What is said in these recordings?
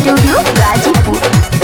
studio Ghazipur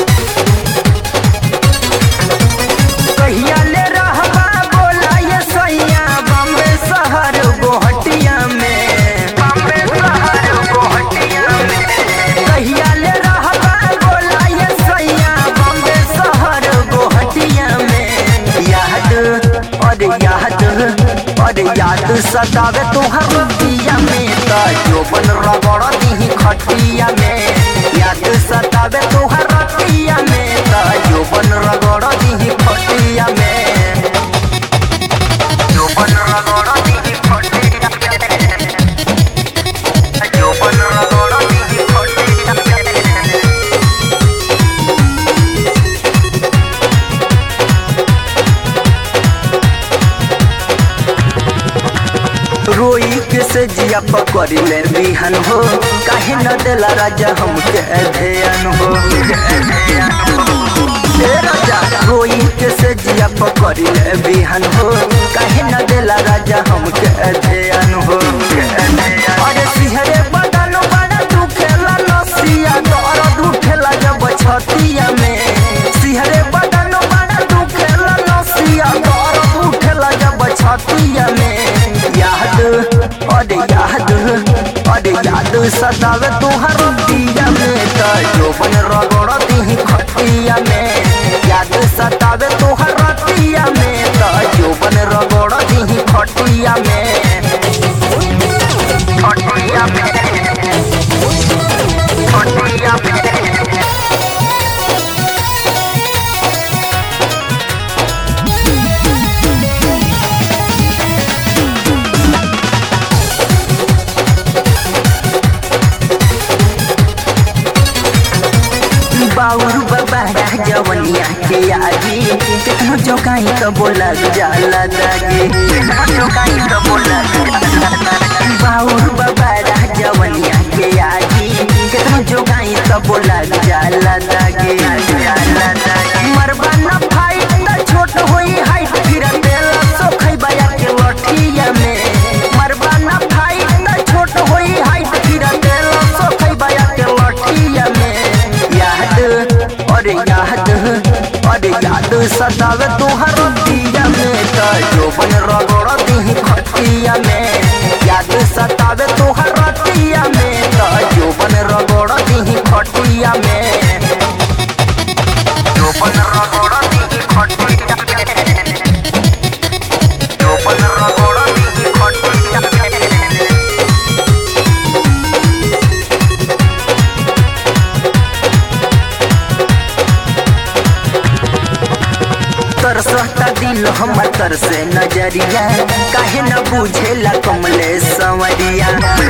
कहिया ले रहबा बोला ये सैया बम्बे शहर गोहटिया में बम्बे शहर गोहटिया में कहिया ले रहबा बोला ये सैया बम्बे शहर गोहटिया में याद और याद और याद सतावे तुहर रतिया में त जोबन रगड़ दी खटिया में याद सतावे तुहर रतिया में त जोबन रगड़ दी खटिया में जोबन रगड़ दी खटिया में जोबन रगड़ दी खटिया में रोई के से जिया पकड़ ले बिहन हो काहे न देला राजा हमके ध्यान हो ए राजा रोई के से जिया पकड़ ले बिहन हो काहे न देला राजा हमके ध्यान हो अरे सिहरे बदन बड़ा दुखेला नसिया दर्द उठेला जब छतिया में सिहरे बदन बड़ा दुखेला नसिया दर्द उठेला जब छतिया में याद अरे याद अरे याद सतावे तुहर रतिया में त जोबन रगड़ दी खटिया में याद सतावे तुहर रतिया में त जोबन रगड़ दी खटिया में खटिया में खटिया में बाउर बाबा जवनिया के आगे केतनो जोकाई तो बोला जाला दागे केतनो जोकाई तो बोला बाउर बाबा जवनिया के आगे केतनो जोकाई तो बोला जाला दागे जाला दागे मरबा न भाई त छोट होई हाइट फिर देला सो खैबा के लठिया में मरबा न भाई त छोट होई हाइट फिर देला सो खैबा के लठिया में याद अरे याद अरे याद सतावे तुहर रतिया में त जोबन रगड़ दी खटिया में याद सतावे तुहर रतिया में त जोबन रगड़ दी खटिया में जोबन रगड़ दी खटिया में जोबन रगड़ दी खटिया में तरसता दिल हमर तर से नजरिया काहे न बुझेला कमले संवरिया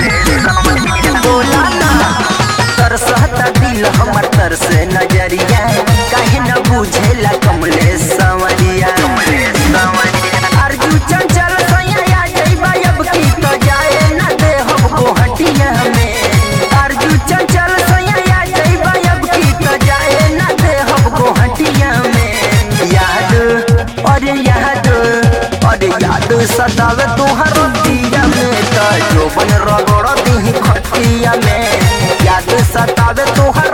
बोला ना तरसता दिल हमर तर से नजरिया काहे न बुझेला कमले संवरिया अर्जू चंचल सैया आ जइबा अब की तो जाए न दे हम गोहटिया में अर्जू चंचल सैया आ जइबा अब की तो जाए न दे हम गोहटिया में याद अरे याद अरे याद सतावे तुहर रतिया में त जोबन रगड़ दी खटिया में याद सतावे तुहर